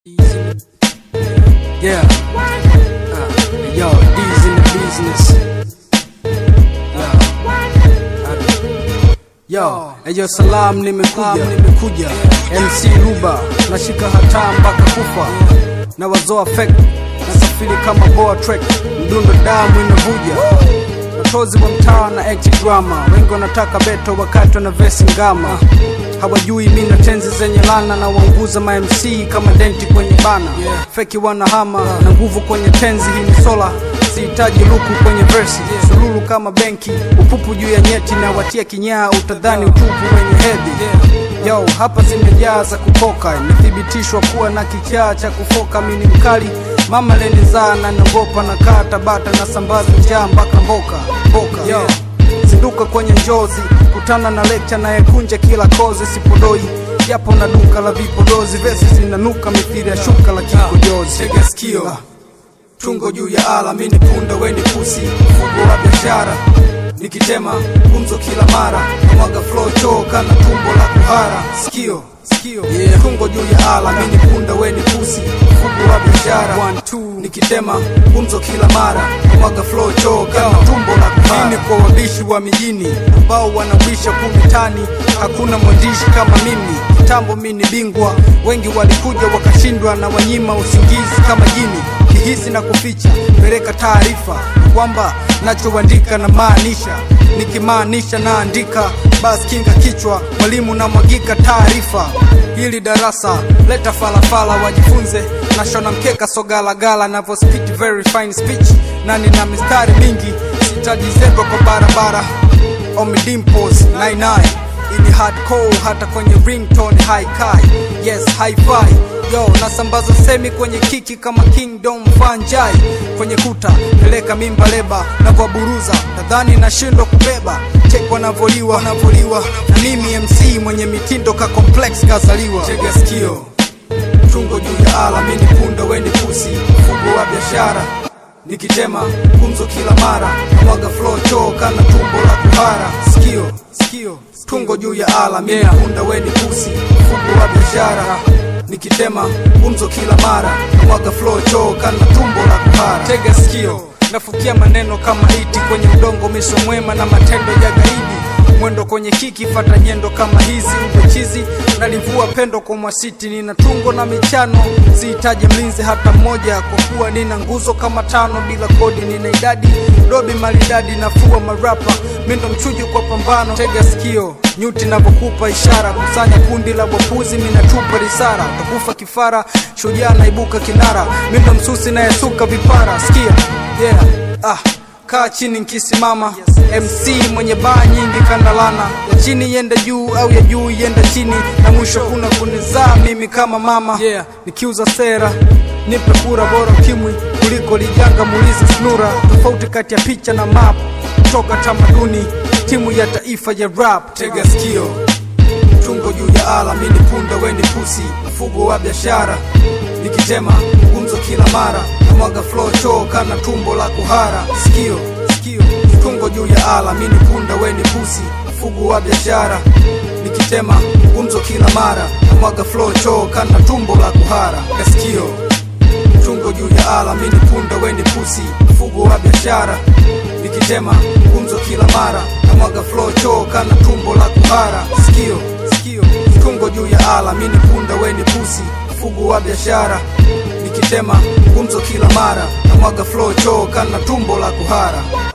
Yeah. Uh, yo, D's in the business. Yeah. Yo, eyo salam nimekuja, nimekuja. MC Ruba, nashika hataa mpaka kufa. Na wazoa fake, nasafiri kama boa trek. Mdundo damu inavuja. Watozi wa mtaa na act drama, wengi wanataka beto wakati wana vesi ngama. Hawajui mi na tenzi zenye lana na waunguza ma MC kama denti kwenye bana. Feki wanahama na nguvu kwenye tenzi, hii ni sola sihitaji luku kwenye versi sululu kama benki upupu juu ya nyeti na watia kinyaa utadhani utupu wenye hedhi yo hapa zimejaa za kukoka imethibitishwa kuwa na kichaa cha kufoka mini mkali mama lenizaa na nagopa na kaa tabata na sambaza njaa mpaka mboka mboka yo zinduka kwenye njozi kutana na lekcha nayekunja kila kozi sipodoi japo na duka la vipodozi vesi zinanuka mithili ya shuka la kikojozi Tega sikio. tungo juu ya ala mini punda weni pusi mfugo wa biashara nikitema gumzo kila mara namwaga flow choo kana tumbo la kuhara sikio sikio Yeah. tungo juu ya ala mini punda weni pusi mfugo wa biashara One, two. nikitema gumzo kila mara namwaga flow choo kana tumbo la Hii kuhara ni kwa wabishi wa mijini ambao wanawisha kumitani. Hakuna mwandishi kama mimi, kitambo mi ni bingwa. Wengi walikuja wakashindwa na wanyima usingizi kama jini. Kihisi na kuficha, peleka taarifa kwamba nachoandika na maanisha, nikimaanisha naandika. Basi kinga kichwa, mwalimu na mwagika taarifa. Hili darasa leta falafala, wajifunze nashona mkeka sogalagala, navyo spit very fine speech na nina mistari mingi sitaji zebra kwa barabara omidimpos 99 ini hardcore hata kwenye ringtone high kai yes high fi yo nasambaza semi kwenye kiki kama kingdom fanjai kwenye kuta peleka mimba leba navyoburuza nadhani nashindwa kubeba tek wanavoliwa wanavoliwa na mimi mc mwenye mitindo ka complex kazaliwa tega sikio tungo juu ya ala mini punda weni pusi mfugo wa biashara nikitema gumzo kila mara namwaga flow choo kana tumbo la kuhara sikio sikio tungo juu ya ala mini Yeah. punda weni pusi mfugo wa biashara nikitema gumzo kila mara namwaga flow choo kana tumbo la kuhara tega sikio nafukia maneno kama iti kwenye udongo miso mwema na matendo ya gaidi mwendo kwenye kiki fata nyendo kama hizi ubechizi nalivua pendo kwa mwasiti nina tungo na michano sihitaji mlinzi hata mmoja kwa kuwa nina nguzo kama tano bila kodi nina idadi dobi maridadi nafua marapa mindo mchujo kwa pambano tega sikio nyuti navyokupa ishara kusanya kundi la wapuzi minatupa risara utakufa kifara shujaa naibuka kinara mindo msusi nayesuka vipara sikia yeah ah kaa chini nkisimama mc mwenye baa nyingi kandalana ya chini yenda juu au ya juu yenda chini na mwisho kuna kunizaa mimi kama mama yeah nikiuza sera nipe kura bora ukimwi kuliko lijanga muulize snura tofauti kati ya picha na map kutoka tamaduni timu ya taifa ya rap tega sikio tungo juu ya ala mini punda weni pusi mfugo wa biashara nikitema gumzo kila mara namwaga flow choo kana tumbo la kuhara sikio sikio tungo juu ya ala mini punda weni pusi mfugo wa biashara nikitema gumzo kila mara namwaga flow choo kana tumbo la kuhara kasikio tungo juu ya ala mini punda weni pusi mfugo wa biashara nikitema gumzo kila mara namwaga flow choo kana tumbo la kuhara sikio sikio tungo juu ya ala mini punda weni pusi mfugo wa biashara nikitema gumzo kila mara namwaga flow choo kana tumbo la kuhara